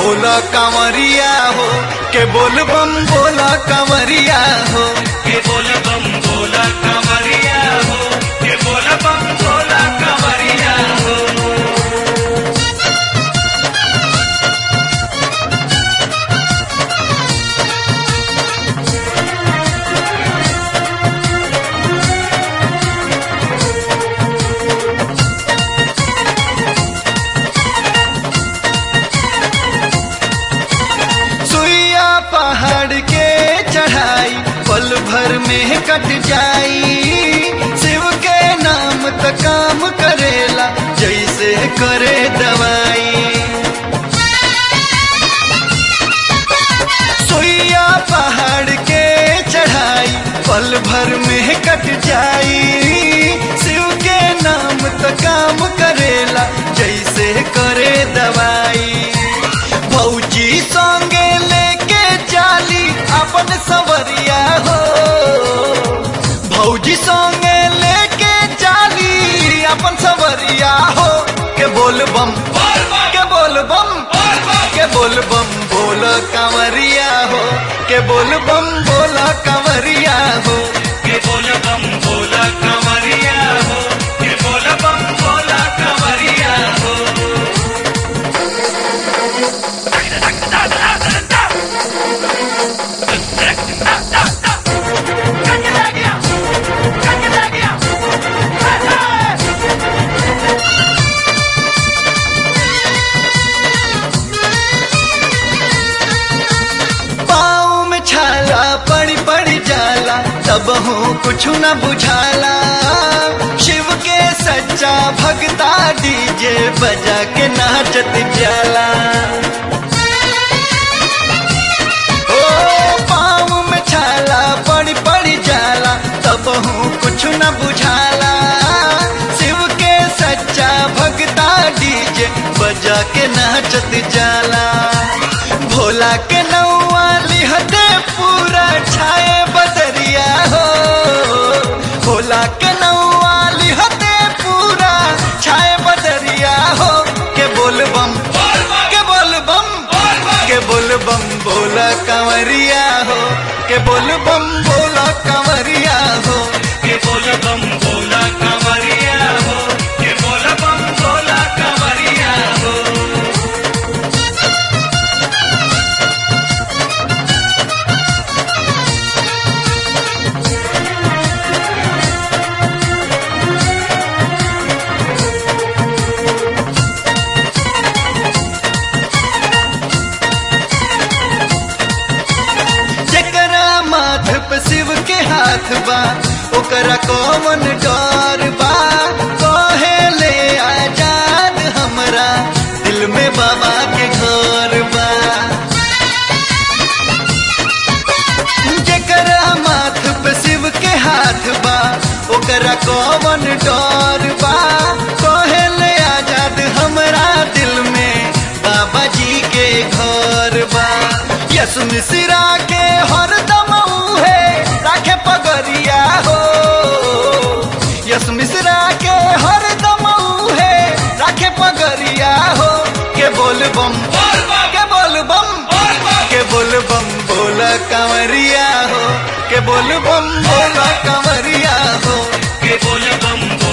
बोला कांवरिया हो के बोल बम बोला कांवरिया हो के बोल बम बोला कमरिया हो के बोल बम बोला कमरिया हो सुइया पहाड़ के चढ़ाई पल भर में कट जाई शिव के नाम त काम करेला जैसे करे दवाई सुइया पहाड़ के चढ़ाई पल भर में कट जाई शिव के नाम त काम करेला जैसे करे दवाई भौजी संगे लेके चाली अपन सवरिया हो भौजी संगे लेके चाली अपन सवरिया हो के बोल बम के बोल बम के बोल बम बोल कंवरिया हो के बोल बम बोल कंवरिया हो के बोल बम बोला कमरिया हो के बोल बम बोला कमरिया हो पाँव में छाला पड़ी पड़ी जाला तब हूँ कुछ न बुझाला शिव के सच्चा भगता डीजे बजा के नाचत जाला ओ पाँव में छाला पड़ी पड़ी जाला तब हूँ कुछ न बुझाला शिव के सच्चा भगता डीजे बजा के नाचत जाला भोला के नौआ लिहते पूरा छाए बदरिया हो भोला के नौआ लिहते पूरा छाए बदरिया हो के बोल बम के बोल बम के बोल बम बोला कंवरिया हो के बोल बम बोला कंवरिया हो के बोल बम बोला कमरिया हो के बोल बम बोला कमरिया हो जकरा माथ पे शिव के हाथ बा ओकरा कौन डर बा कहे ले आजाद हमरा दिल में बाबा के घर बा जकरा माथ पे शिव के हाथ बा ओकरा कौन डर बा कहे ले आजाद हमरा दिल में बाबा जी के घर बा यस मिश्रा के हरदम है राखे पगरिया हो यस मिश्रा के हरदम है राखे पगरिया हो के बोल बम के बोल बम के बोल बम बोल कंवरिया हो के बोल बम बोल कंवरिया हो के बोल बम